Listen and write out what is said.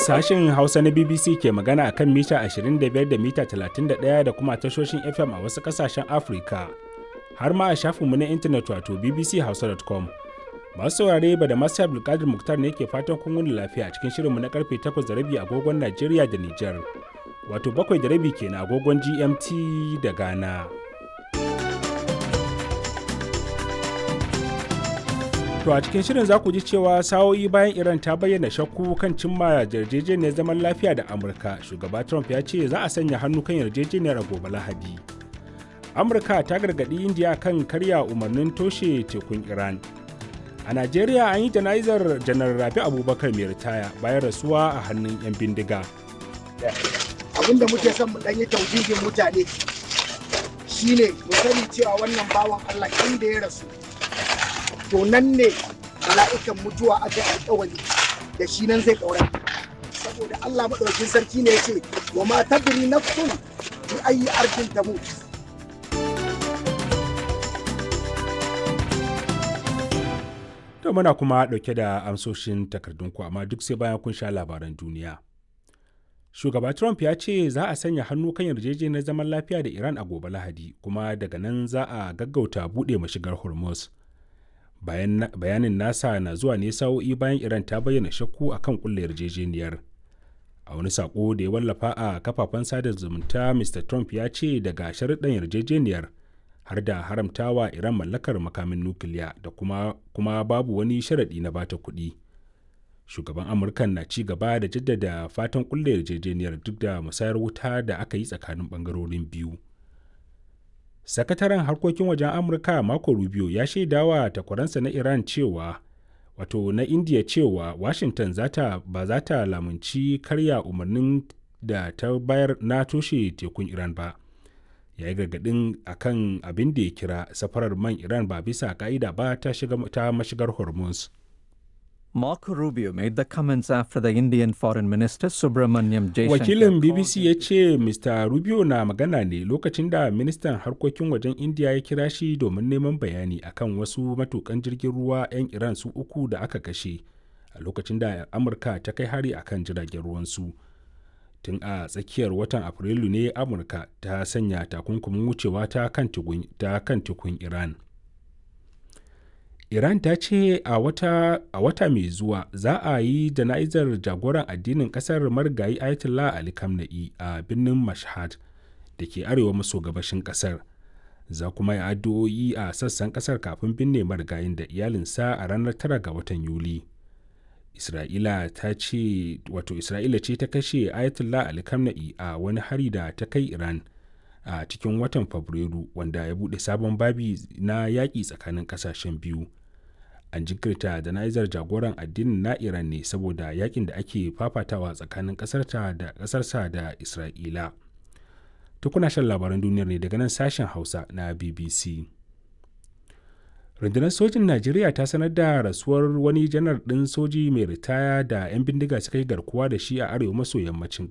Sashen Hausa na BBC ke magana a kan mita 25 da mita 31 da kuma tashoshin FM a wasu ƙasashen Afirka, har ma a shafinmu na intanet wato bbchausa.com. Masu saurare ba da masu Abdulkadir Muktar ne ke fatan kun wuni lafiya a cikin shirinmu na karfe 8 da rabi agogon Najeriya da Nijar, wato bakwai da rabi kenan agogon GMT da Ghana. To a cikin shirin za ku ji cewa sa'o'i bayan Iran ta bayyana shakku kan cimma yarjejeniyar zaman lafiya da Amurka, shugaba Trump ya ce za a sanya hannu kan yarjejeniyar a gobe Lahadi. Amurka ta gargaɗi Indiya kan karya umarnin toshe tekun Iran. A Najeriya an yi jana'izar janar Rabi Abubakar mai ritaya bayan rasuwa a hannun 'yan bindiga. Abin da muke son mu ɗanyi taujijin mutane shine mu sani cewa wannan bawan Allah inda ya rasu to nan ne mala'ikan mutuwa aka yi alkawari da shi nan zai ƙaura saboda Allah maɗaukin sarki ne ya ce wa ma tadri nafsun bi ayi arkin tamut To muna kuma ɗauke da amsoshin takardunku amma duk sai bayan kun sha labaran duniya. Shugaba Trump ya ce za a sanya hannu kan yarjejeniyar zaman lafiya da Iran a gobe Lahadi kuma daga nan za a gaggauta buɗe mashigar Hormuz. bayanin nasa na zuwa ne sa'o'i bayan iran ta bayyana shakku a kan kulle yarjejeniyar a wani sako da ya wallafa a kafafen sada zumunta mr trump ya ce daga sharuɗan yarjejeniyar har da haramtawa iran mallakar makamin nukiliya da kuma, kuma babu wani sharaɗi na bata kuɗi shugaban amurka na ci gaba da jaddada fatan kulle yarjejeniyar duk da musayar wuta da aka yi tsakanin ɓangarorin biyu sakataren harkokin wajen amurka marco rubio ya shaidawa takwaransa na iran cewa wato na india cewa washington zata ba za ta lamunci karya umarnin da ta bayar na toshe tekun iran ba ya yi gargadin akan abin da ya kira safarar man iran ba bisa ka'ida ba ta, ta mashigar hormuz Marco Rubio made the comments after the Indian Foreign Minister Subramanyam Jaishankar. Wakilin BBC ya ce Mr. Rubio na magana ne lokacin da ministan harkokin wajen India ya kira shi domin neman bayani akan wasu matukan jirgin ruwa 'yan Iran su uku da aka kashe a lokacin da Amurka ta kai hari akan jiragen ruwansu. Tun a tsakiyar watan Afrilu ne Amurka ta sanya takunkumin wucewa ta kan tukun Iran. Iran ta ce a wata, a wata mai zuwa za a yi jana'izar jagoran addinin kasar marigayi Ayatollah Ali Khamenei a birnin Mashhad da ke arewa maso gabashin kasar. Za kuma yi addu'o'i a sassan kasar kafin binne marigayin da iyalinsa a ranar 9 ga watan Yuli. Isra'ila ta ce wato Isra'ila ce ta kashe Ayatollah Ali Khamenei a wani hari da ta kai Iran a cikin watan Fabrairu wanda ya buɗe sabon babi na yaƙi tsakanin ƙasashen biyu. An jinkirta jana'izar jagoran addinin na Iran ne saboda yakin da ake fafatawa tsakanin ƙasarta da ƙasarsa da Isra'ila. Tukuna shan labaran duniyar ne daga nan sashen Hausa na BBC. rundunar sojin najeriya ta sanar da rasuwar wani janar ɗin soji mai ritaya da 'yan bindiga suka yi garkuwa da shi a arewa maso yammacin